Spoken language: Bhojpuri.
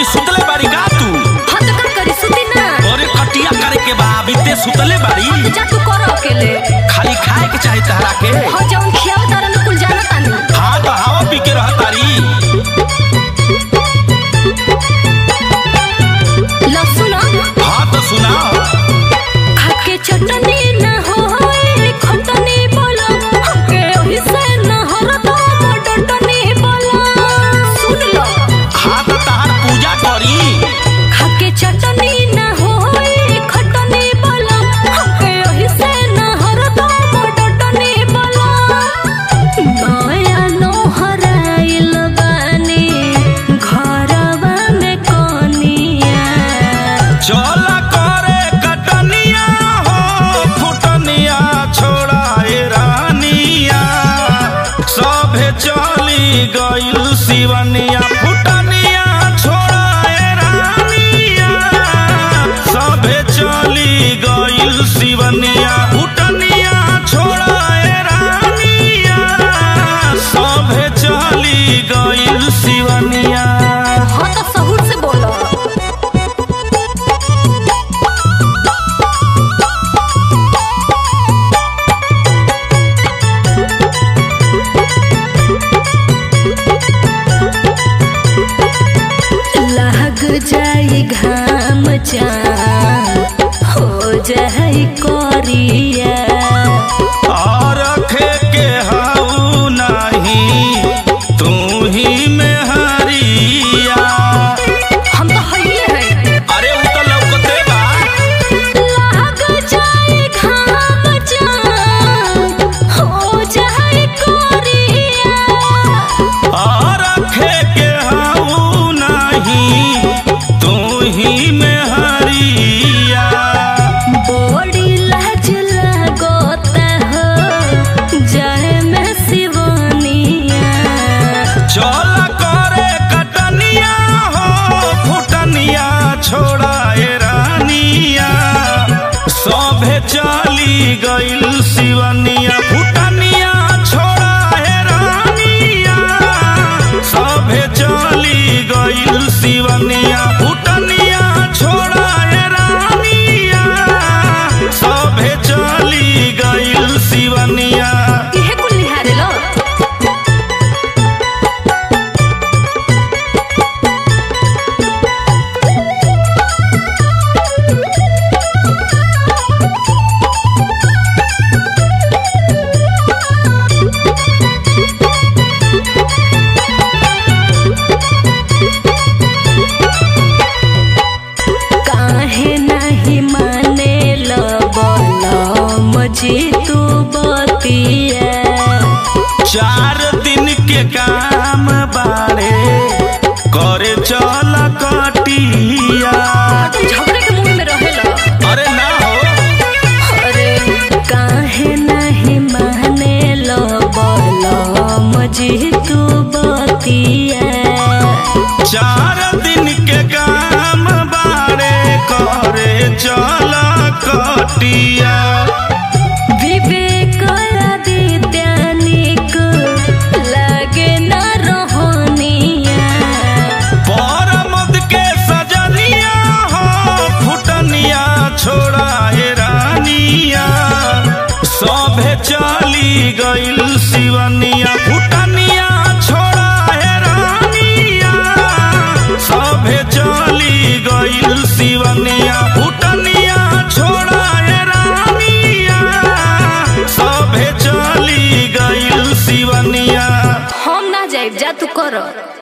अभी सुतले बाड़ी का तू हाँ तो का करी सुती ना अरे कटिया करे के बा अभी ते सुतले बाड़ी जा तू कर अकेले खाली खाए के चाही तहरा के हाँ जौन खियाव तारा न कुल जाना तानी हाँ तो हवा पी के रह तारी लहसुन हाँ तो सुना खाके चटनी ना होए खटनी बोला हमके ओही से ना हरदम डटनी बोला सुन लो हाँ तो तहार पूजा करी खाके चटनी ना होए खटनी बोला हमके ओही से ना हरदम डटनी बोला नया नोहराइल बानी घरवा में कोनिया चल करे कटनिया हो फुटनिया छोड़ाए रानिया सभे चली गइल शिवनिया फुटनिया छोड़ाए रानिया सभे चली गइल शिवनिया फुटनिया छोड़ाए रानिया सभे चली गइल शिवनिया हाँ तो सहूर से बोलो लग जाई घाम चान हो जाई कोरिया और रखे के हाउ नहीं तू ही में हरिया हम तो हइए हैं अरे उ तो लौकते बा लग जाई घाम चान हो जाई कोरिया और रखे के हाउ नहीं तू ही में हरिया बड़ी लाज लगोता हो जाए में सिवानिया चल करे कटनिया हो फुटनिया छोड़ाए रानिया सभे चली गइल शिवनिया फुटनिया छोड़ाए रानिया सभे चली गइल शिवनिया फुटनिया छोड़ाए रानिया सभे चली गइल शिवनिया इहे कुल निहारे लो काहे नहीं माने लो बोलो मुझे तू बतिया चार दिन के काम बाड़े करे चल कटिया तुम झगड़े के मुंह में रहेला अरे ना हो अरे काहे नहीं माने लो बोलो मुझे तू बतिया चार दिन के काम बाड़े करे चल कटिया विवेक आदित्यानिक लागे न रोहनिया परमद के सजनिया हो फुटनिया छोड़ाए रानिया सभे चली गइल शिवनिया फुटनिया छोड़ाए रानिया सभे चली गइल शिवनिया फुटनिया छोड़ाए रानिया सभे चली गइल शिवनिया हम ना जाइब जा तू कर